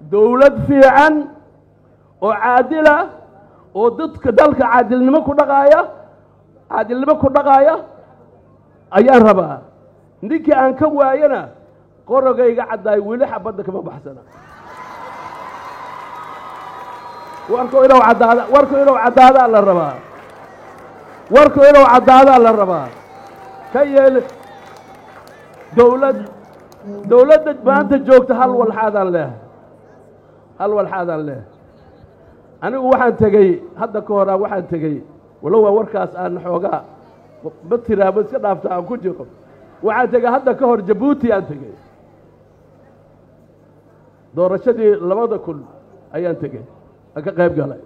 dowlad fiican oo caadila oo dadka dalka caadilnimo ku dhaqaaya caadilnimo ku dhaqaaya ayaan rabaa ninkii aan ka waayana qorogayga caddaay weli xabadda kama baxsana warku inuu caddaada warku inuu caddaadaa la rabaa warku inuu caddaadaa la rabaa ka yeel dowlad dowladda maanta joogta hal walxaadaan leehay hal walxaadaan leehay anigu waxaan tegey hadda ka horaa waxaan tegey walow waa warkaas aan xoogaa ma tiraabo iska dhaafta aan ku jiro waxaan tegey hadda ka hor jabuuti aan tegey doorashadii labada kun ayaan tegey aan ka qayb galay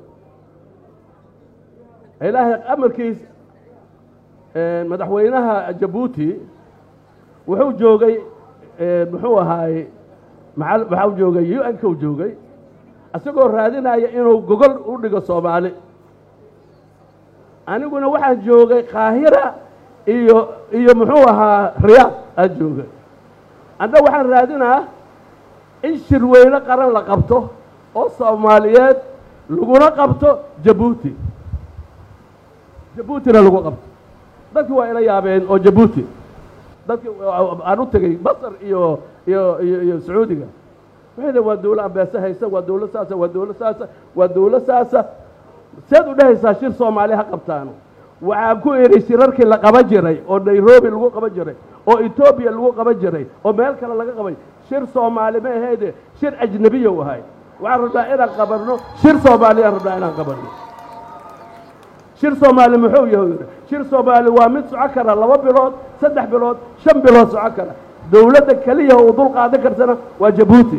ilaahay amarkiis madaxweynaha jabuuti wuxuu joogay muxuu ahaay maa waxau joogay u n ku joogay isagoo raadinaya inuu gogol u dhigo soomaali aniguna waxaan joogay kaahira iyo iyo muxuu ahaa riyaad aan joogay anna waxaan raadinaa in shirweyne qaran la qabto oo soomaaliyeed laguna qabto jabuuti jabuutina lagu qabto dadki waa ila yaabeen oo jabuuti dadki aan u tegey masar iyo iyo iyo iyo sacuudiga waxay dhen waa dawla ambeese haysa waa dawla saasa waa dawla saasa waa dawla saasa seed u dhehaysaa shir soomaali ha qabtaano waxaan ku idhi shirarkii la qaban jiray oo nairobi lagu qaban jiray oo etoobiya lagu qaban jiray oo meel kale laga qabay shir soomaali ma ahayde shir ajnebiya u ahay waxaan rabnaa inaan qabanno shir soomaaliyaan rabnaa inaan qabanno shir soomaali muxuu yahay yidhi shir soomaali waa mid soco kara laba bilood saddex bilood shan bilood soco kara dowladda keliya uu dul qaadan karsana waa jabuuti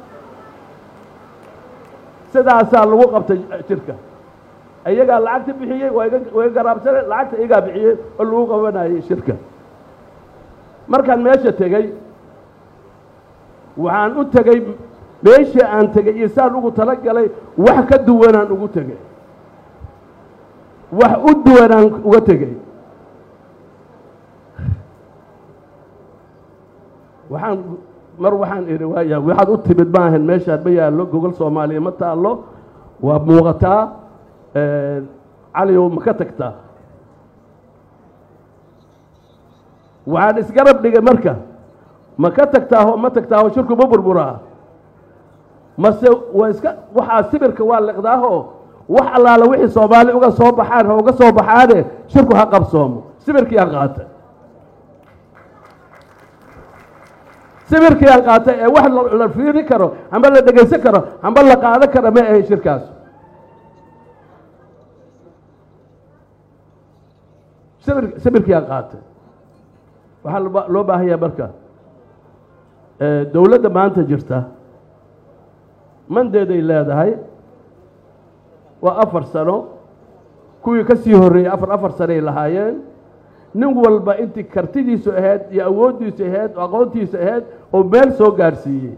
sidaasaa lagu qabtay shirka iyagaa lacagta bixiyey waa iga waa iga garaabsane lacagta iyagaa bixiyey oo lagu qabanayay shirka markaan meesha tegey waxaan u tegey meeshii aan tegey iyo saan ugu tala galay wax ka duwanaan ugu tegey wax u duwanaan uga tegey waxaan mar waxaan idhi waaya waxaad u timid maahan meeshaad ma yaallo gogol soomaaliya ma taallo waa muuqataa caliyow ma ka tagtaa waxaan isgarab dhigay marka ma ka tagtaaho ma tagtaaho shirku ma burburaa mase waa iska waxaa sibirka waa liqdaaho wax allaala wixii soomaali uga soo baxaan ha uga soo baxaane shirku ha qabsoomo sibirkii aan qaatay sibirkii aan qaatay ee wax la fiiri karo amba la dhegaysan karo amba la qaadan karo ma ahayn shirkaas sibir sibirkii aan qaatay waxaa loo baahanya marka dowladda maanta jirta mandeeday leedahay waa afar sano kuwii ka sii horreeyey afar afar sanoay lahaayeen nin walba intii kartidiisu ahayd iyo awooddiisu ahayd oo aqoontiisu ahayd oo meel soo gaarsiiyey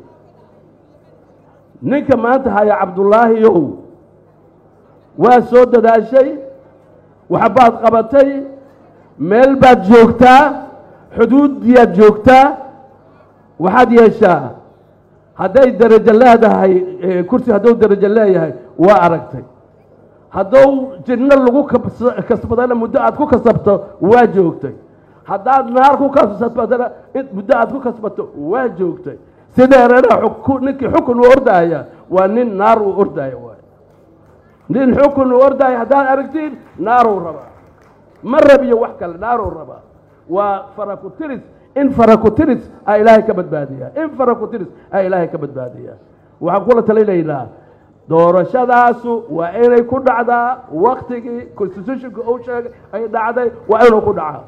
ninka maanta haya cabdullaahiyow waa soo dadaashay waxbaad qabatay meel baad joogtaa xuduudiyaad joogtaa waxaad yeeshaa hadday darajo leedahay kursi hadduu darajo leeyahay waa aragtay hadduu jinno lagu kasbadana muddo aad ku kasabto waa joogtay haddaad naar ku kasbadana muddo aad ku kasbato waa joogtay sideerana ninkii xukun u ordaaya waa nin naar uu ordaaya waay nin xukun uu ordaaya haddaad aragtiin naaruu rabaa ma rabiyo wax kale naaruu rabaa waa farakutiris in farakutiris aa ilaahay ka badbaadiyaa in farakutiris aa ilaahay ka badbaadiyaa waxaan kula talinaynaa doorashadaasu waa inay ku dhacdaa waktigii constitutionka uu sheegay ay dhacday waa inuu ku dhacaa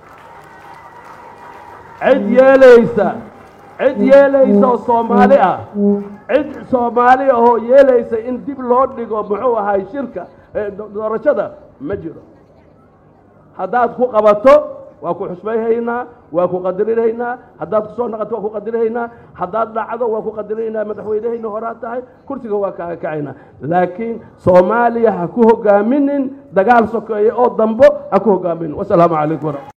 cid yeelaysa cid yeelaysa oo soomaali ah cid soomaali ahoo yeelaysa in dib loo dhigo muxuu ahay shirka doorashada ma jiro haddaad ku qabato waa ku xusmayhaynaa waa ku qadarinaynaa haddaad ku soo naqato waa ku qadarinaynaa haddaad dhacdo waa ku qadarinaynaa madaxweynehayna horaad tahay kursiga waa kaaga kacaynaa laakiin soomaaliya ha ku hogaaminin dagaal sokeeye oo dambo ha ku hogaaminin wasalaamu calaykum